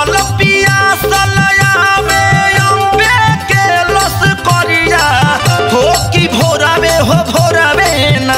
कसल पियासल आवे अम्बे के लस करिया हो कि भोरावे हो भोरावे ना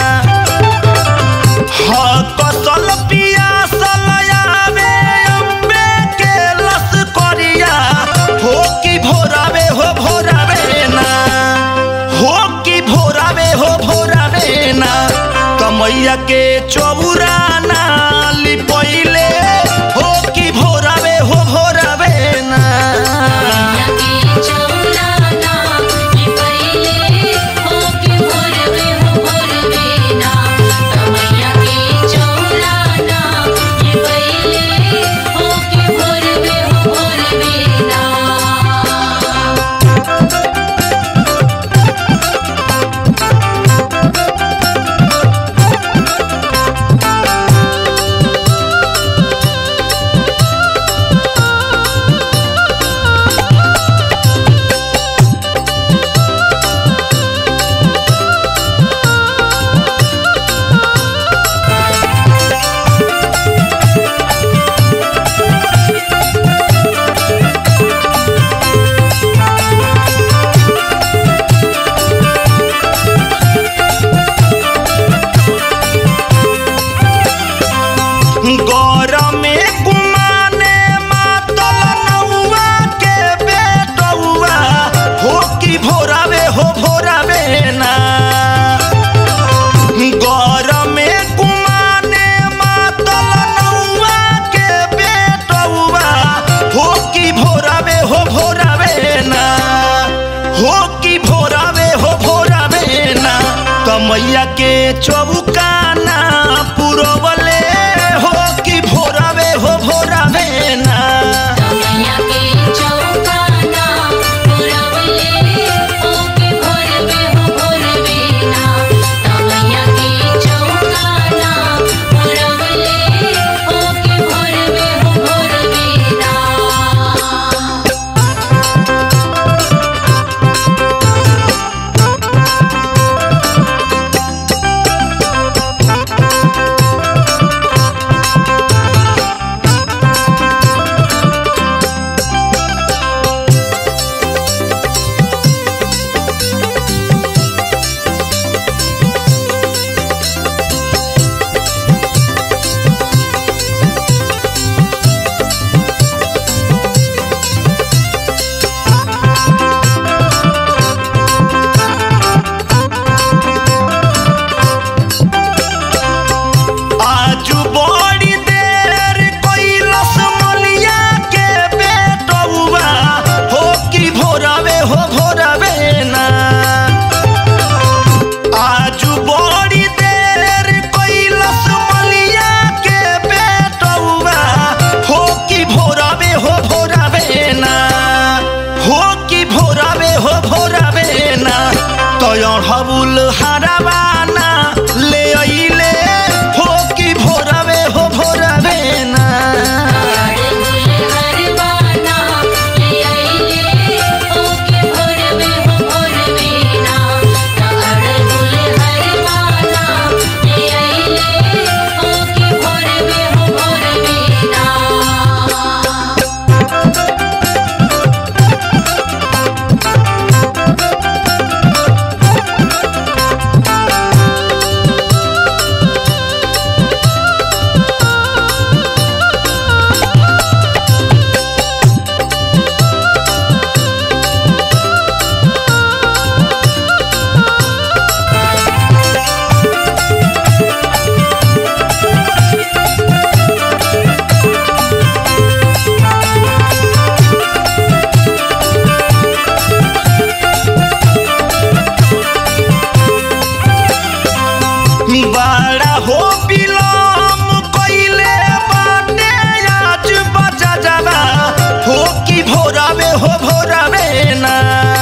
हा कसल पियासल आवे अम्बे के लस करिया हो कि भोरावे हो भोरावे ना हो कि भोरावे हो भोरावे ना कमैया के चौराना लिपैले हो कि भोरावे हो भोरावे ना लगे चौराना ये पहले हो के भोरवे हो भोरवे ना कमैया के चौराना ये पहले हो के भोरवे हो भोरवे ना गौरमे कुमाने मातल नौआ के बेटौआ हो कि भोरावे हो भोरावे ना गौरमे कुमाने मातल नौआ के बेटौआ हो कि भोरावे हो भोरावे ना हो कि भोरावे हो भोरावे ना कमैया के चौकाना पुरवले हो कि भोरावे हो भोरावे ना कमैया के चौकाना पुरवले हो के भोरवे हो भोरवे ना कमैया के चौकाना पुरवले हो के भोरवे हो भोरवे ना आजू बड़ी देर कैलस मलिया के बेटौआ हो कि भोरावे हो भोरावे ना आजू बड़ी देर कैलस मलिया के बेटौआ हो कि भोरावे हो भोरावे ना हो कि भोरावे हो भोरावे ना तयण हबुल हराबाना ले अइले हो कि भोरावे हो भोरावे ना अड़गुल हरवाना ले आइले हो के भोरवे हो भोरवे ना अड़गुल हरवाना ले आइले हो के भोरवे हो भोरवे ना बड़ा हो बिलम कैले बाटे आज बजा जावा हो कि भोरावे हो भोरावे ना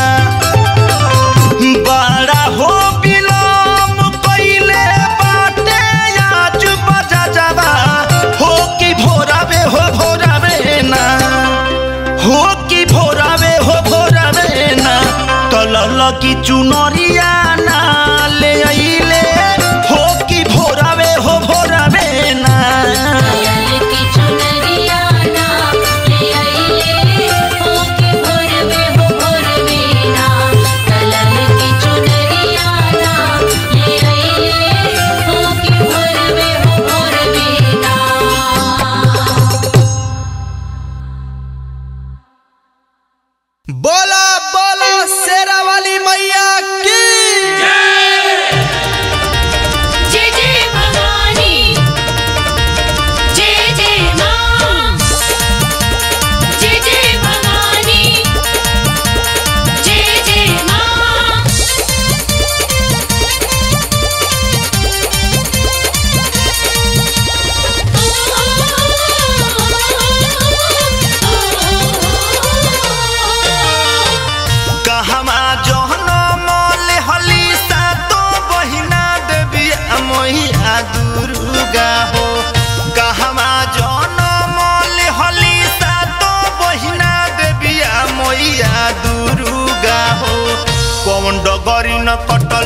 बड़ा हो बिलम कैले बाटे आज बजा जावा हो कि भोरावे हो भोरावे ना हो कि भोरावे हो भोरावे ना तलल की चुनरिया ना ले अइले हो कि भोरावे हो भोरावे ना लाल की चुनरिया ना ले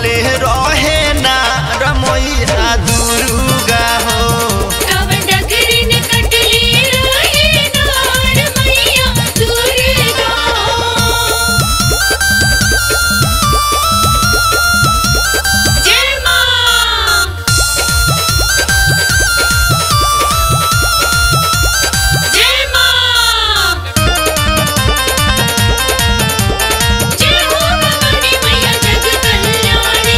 कटले रहे ना रमैया दुर्गा हो कावन डगरिन कटली रहे नार मैया दुर्गा जय मां जय मां जय हो भवानी मैया जग कल्याणी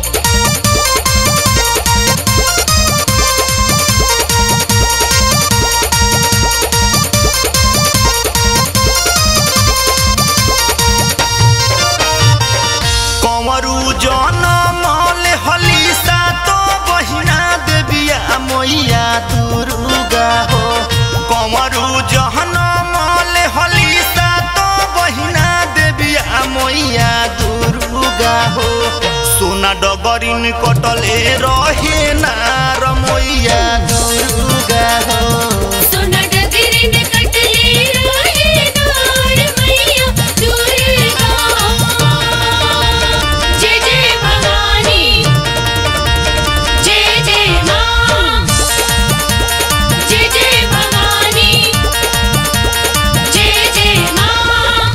कंवरू जनमल हलीसा तो बहिना देविया मैया दुर्गा हो कंवरू जनमल हलीसा तो बहिना देविया मैया दुर्गा हो सोना डगरिन कटले रहे ना रमैया दुर्गा हो सोना डगरिन कटली रहे नार मैया दुर्गा जय जय भवानी जय जय मां जय जय भवानी जय जय मां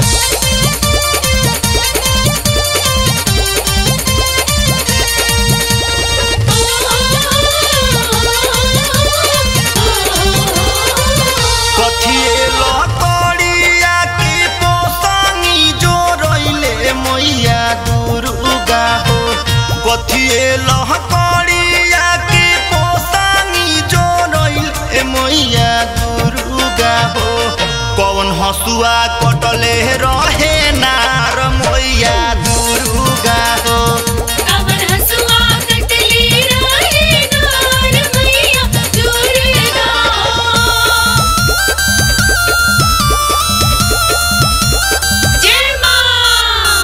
कथिए लतड़िया के पोसानी जो रइले मैया दुर्गा हो कथिए लहकड़िया के पोसानी जो रइले मैया दुर्गा हो कौन हसुआ कटले रहे नार मैया दुर्गा हो कावन हसुआ कटली रहे नार मैया दुर्गा जय मां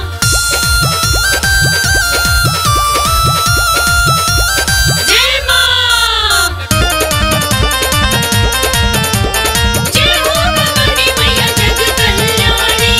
जय मां जय हो भवानी मैया जग कल्याणी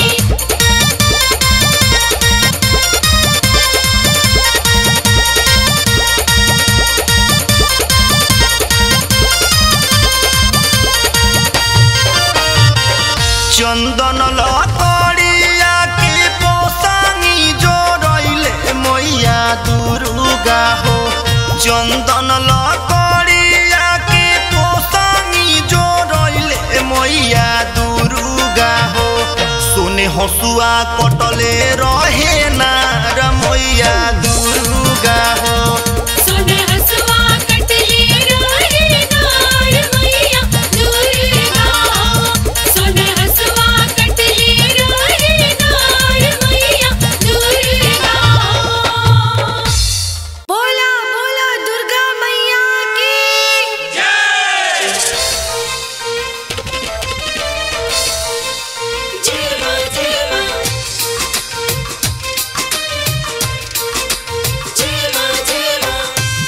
चंदन लकड़िया के पोसानी जो रइले मैया दुर्गा हो चंदन लकड़िया के पोसानी जो रइले मैया दुर्गा हो सोने हसुआ कटले रहे नार मैया दुर्गा हो सोने हसुआ कटली रहे नार मैया दुर्गा सोने हसुआ कटली रहे नार मैया दुर्गा बोला बोला दुर्गा मैया की जय मां जय मां जय मां जय मां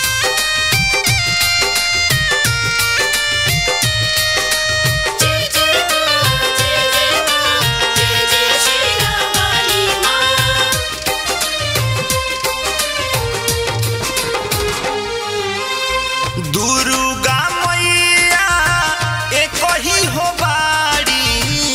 जय जय मां जय जय मां जय जय श्री राम वाली मां दुर्गा मैया एक ही हो बाड़ी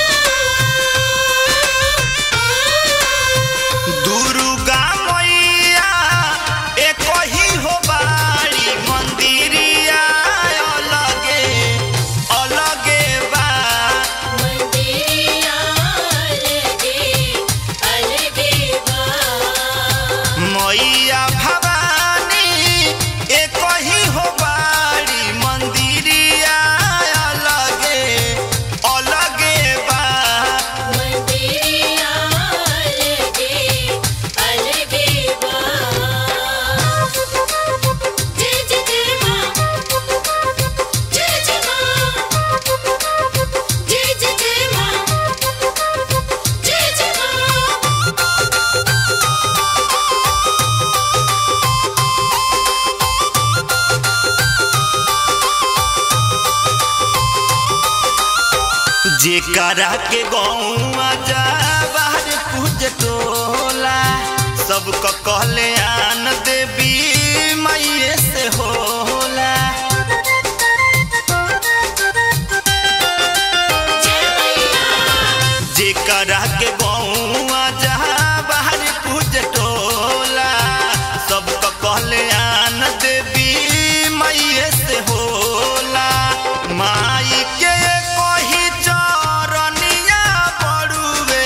दुर्गा मैया एक ही हो बाड़ी मंदिरिया अलगे अलगे बा मंदिरिया अलगे अलगे बा मैया भवानी एक ही हो बाड़ी मंदिरिया अलगे अलगे बा मंदिरिया अलगे अलगे बा जय जय जय मां जय जय मां जय जय जय मां जय जय मां जेकरा के गौआ जा बाहर पूज टोला सबका कहले आन देवी मैये से होला जेकरा के गौआ जहाँ बाहर पूज टोला सबका कहले आन देवी मैये से होला माई के कही चरनिया बड़ुए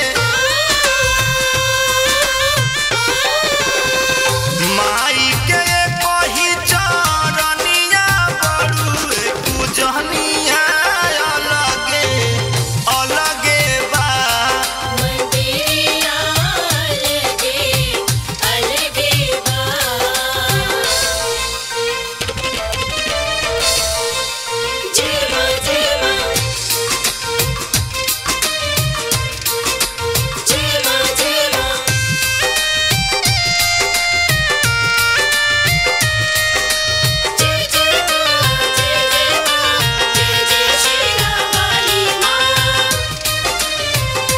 माई के कही चरनिया बड़ुए पूजनिया अलगे अलगे बा मंदिरिया अलगे अलगे बा जय मां जय मां जय मां जय मां जय जय मां जय जय मां जय जय श्री राम वाली मां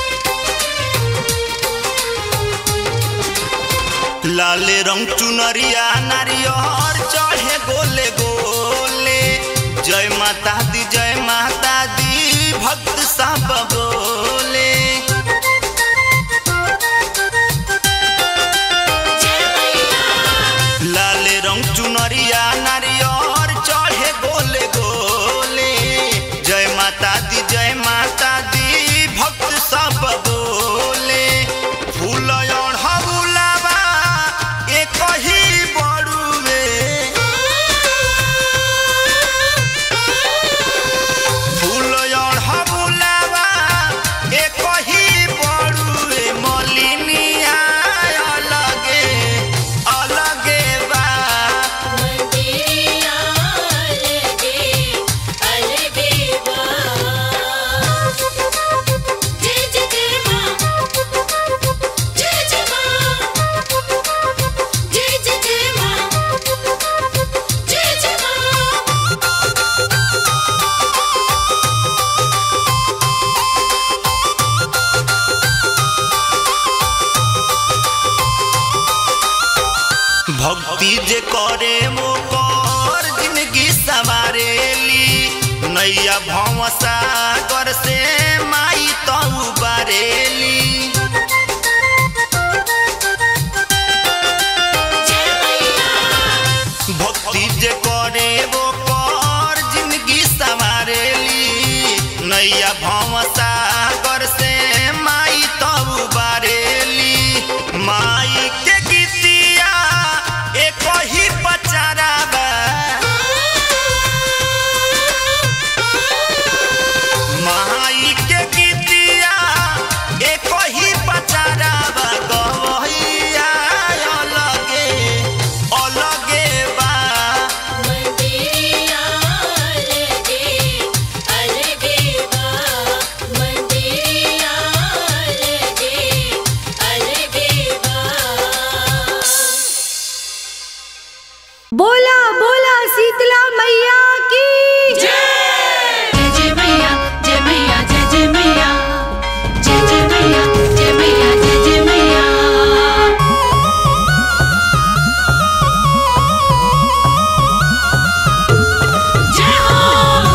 लाल रंग चुनरिया नारियर चढ़े गोले गोले जय माता दी जय माता दी भक्त सब बोले जय मैया लाल रंग चुनरिया नारियर चढ़े गोले गोले जय माता दी जय माता दी भक्त सब बोले फूल अढ़बुलावा एक ही बड़ुए फूल अढ़बुलावा एक ही बड़ुए मलिनिया अलगे अलगे बा मंदिरिया अलगे अलगे बा जय जय जय मां जय जय मां जय जय जय मां जय जय मां भक्ति जे करे मोकर जिंदगी संवारेली नैया भव सागर से माई तऊ बारेली जय मैया भक्ति जे करे मोकर जिंदगी संवारेली नैया भव सागर से माई तऊ बारेली माई के गीतिया एक ही बचारा बा माई के गीतिया एक ही बचारा बा गवैया अलगे अलगे बा मंदिरिया अलगे अलगे बा मंदिरिया अलगे अलगे बा बोला बोला शीतला मैया की जय जय मैया जय मैया जय जय मैया जय जय मैया जय मैया जय जय मैया जय हो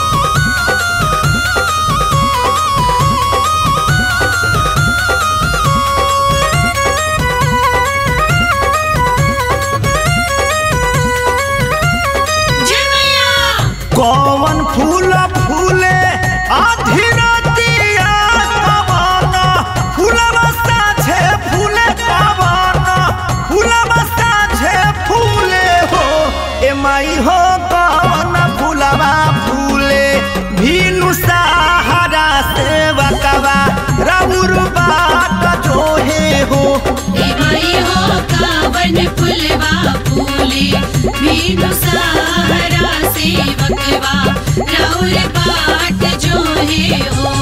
जय मैया कौन फूल फूले आधी रातिया कवन फूलवा साझे फूले कवन फूलवा साझे फूले हो ए माई हो कवन फूलवा फूले भीनु सहारा से बकवा राउर बाट जोहे हो ए माई हो कावन फुलवा फूले मीनू सहारा सेवकवा राउर बाट जो है हो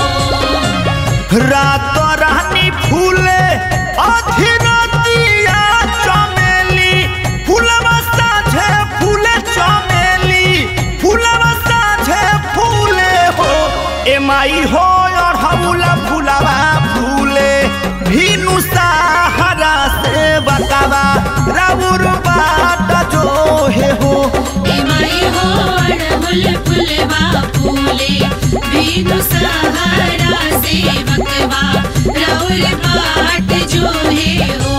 रात रानी फूले आधी रातिया चमेली फूलवा साझे फूले चमेली फूलवा साझे फूले हो ए माई हो अढ़ौला फूलवा फूले भीनु सहारा से बतावा राउर बाट जो हे हो ए माई हो अड़हुल फुलवा फूले बीनु सहारा सेवकवा रौर बाट जो है हो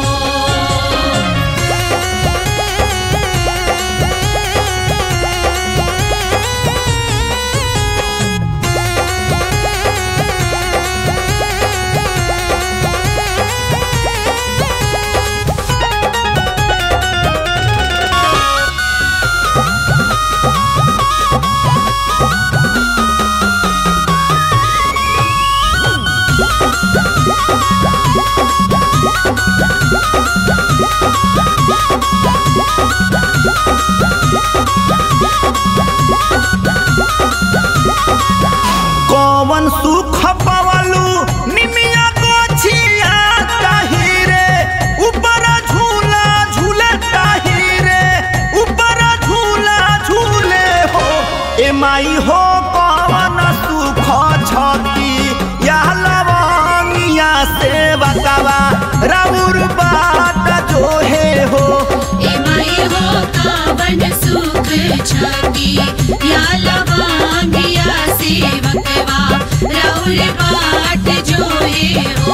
कौन सुख पवलू निमिया गोछिया ताहिरे ऊपर झूला झूले ताहिरे ऊपर झूला झूले हो ए माई हो कौन सुख छती या लवंगिया से बतावा राउर बाट जो हे हो ए माई हो कावन सुख छकी या लवांगिया सेवकवा रौर बाट जो है हो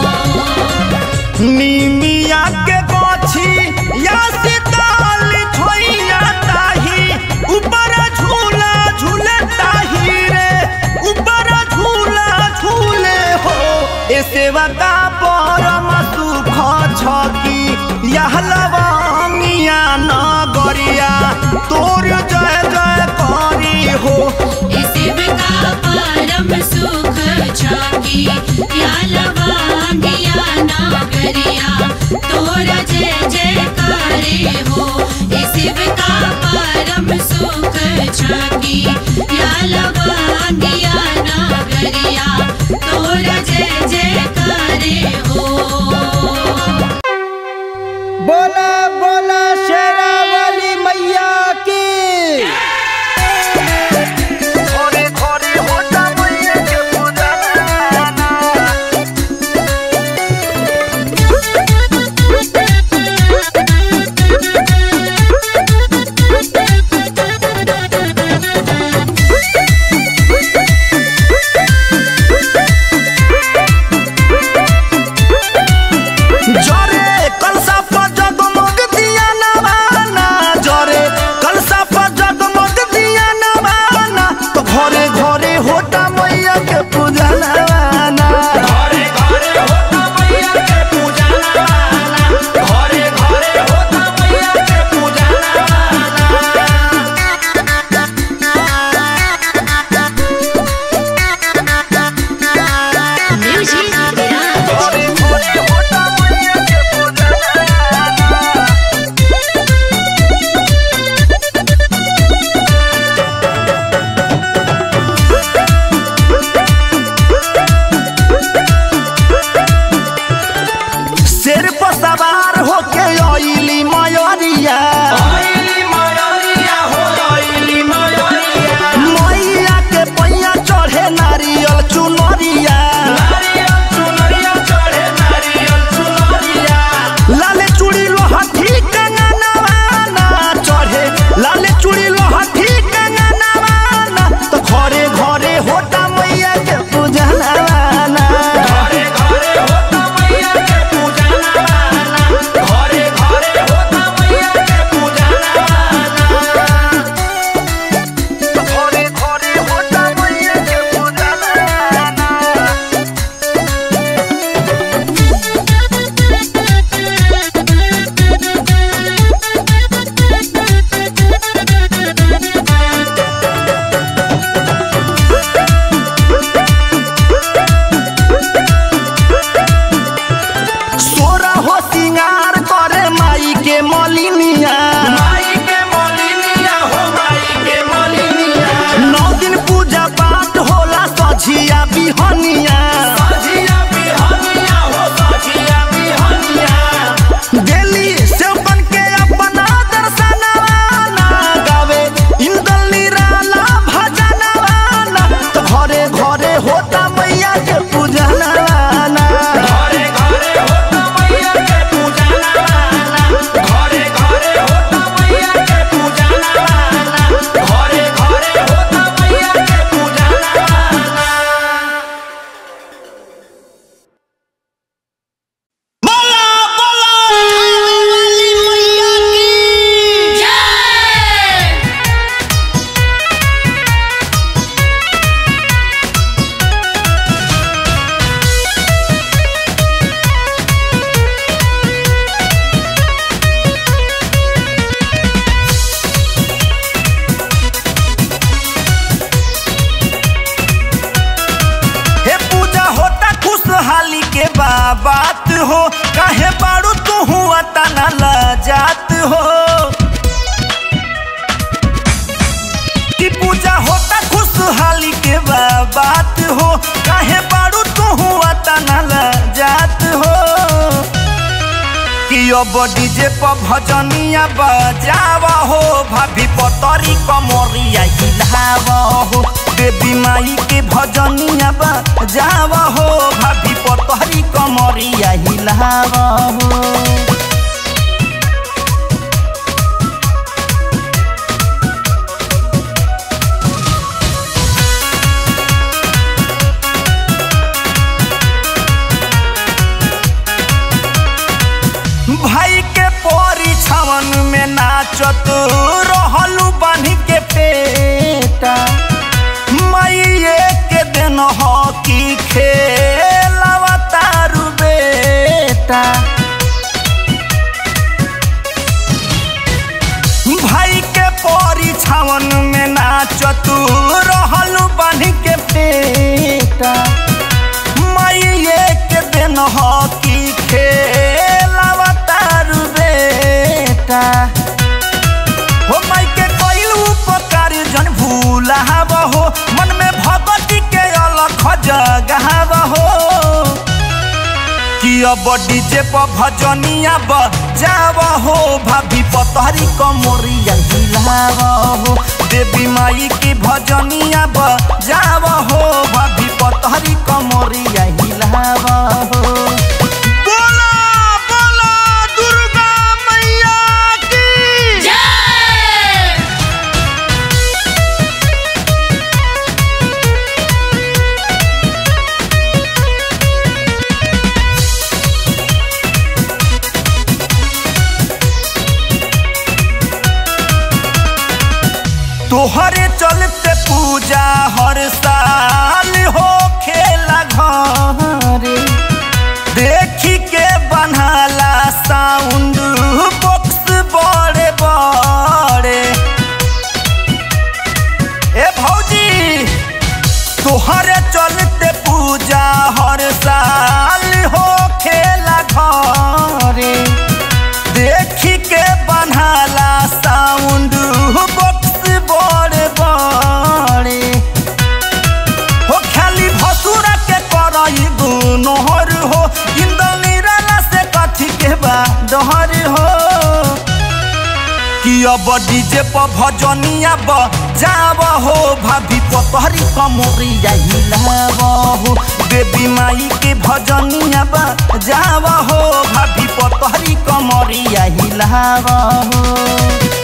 निमिया के गोछी या सिताल छोइया ताही ऊपर झूला झूले ताही रे ऊपर झूला झूले हो ए सेवा का परम सुख छकी यह लवंगिया नगरिया तोर जय जय करी हो शिवका परम सुख छकी या लवांगिया नागरिया तोरा जय जय करे हो शिवका परम सुख छकी या लवांगिया नागरिया तोरा जय जय करे हो बोला बोला शेरा वाली मैया की थोड़ी थोड़ी होता मैया के पूजा जरे कलसा पर जगमग दिया नवाना जरे कलसा पर जगमग दिया नवाना तो घरे घरे होता मैया के पूजा नवाना घरे घरे होता मैया के पूजा नवाना घरे घरे होता मैया के पूजा घरे घरे होता मैया के पूजा शेर पर सवार होके अइली मयरिया मैया के पैया चढ़े नारियल चुनरिया लाले चूड़ी लोहठी कंगनवाना चढ़े लाले चूड़ी लोहठी कंगनवाना तो घरे घरे होता मैया के पूजा नवाना घरे घरे होता मैया के पूजा नवाना घरे घरे होता मैया के पूजा नवाना तो घरे घरे होता मैया के पूजा नवाना बात हो काहे बारू तू हुआ तना जात हो कि पूजा होता खुशहाली के बा बात हो काहे बारू तू हुआ तना जात हो कि अब डीजे पर भजनिया बजावा हो भाभी पतरी कमरिया हिलावा हो देवी माई के भजनिया बजावा हो भाभी पतरी कमरिया हिलावा हो भाई के पोरी छवन में नाचत रहलू बान्ही के पेटा माइये के दिन हॉकी खेलवा तारू बेटा भाई के पोरी छवन में नाचत रहलू बान्ही के पेटा माइये के दिन हॉकी खेलवा तारू बेटा हो माई के कइल उपकार जन भूलाव हो मन में भगवती के अलख जगाव हो कि अब डीजे पर भजनिया बजाव हो भाभी पतहरी कमरिया हिलाव हो देवी माई की भजनिया बजाव हो भाभी पतहरी कमरिया हिलाव हो बोला बोला दुर्गा मैया की जय तोहरे चलते पूजा हर साल हो खेला घरे देखी के बनाला साउंड बॉक्स बड़े बड़े ए भौजी तोहरे चलते पूजा हर साल हो खेला घरे देखी के बनाला साउंड बॉक्स बड़े बड़े हो खाली भसुरा के करई गुनहर हो इंदल निराला से कथी के बा डहर हो कि अब डीजे पर भजनिया बजाव हो भाभी पतहरी कमरिया हिलाव हो देवी माई के भजनिया बजाव हो भाभी पतहरी कमरिया हिलाव हो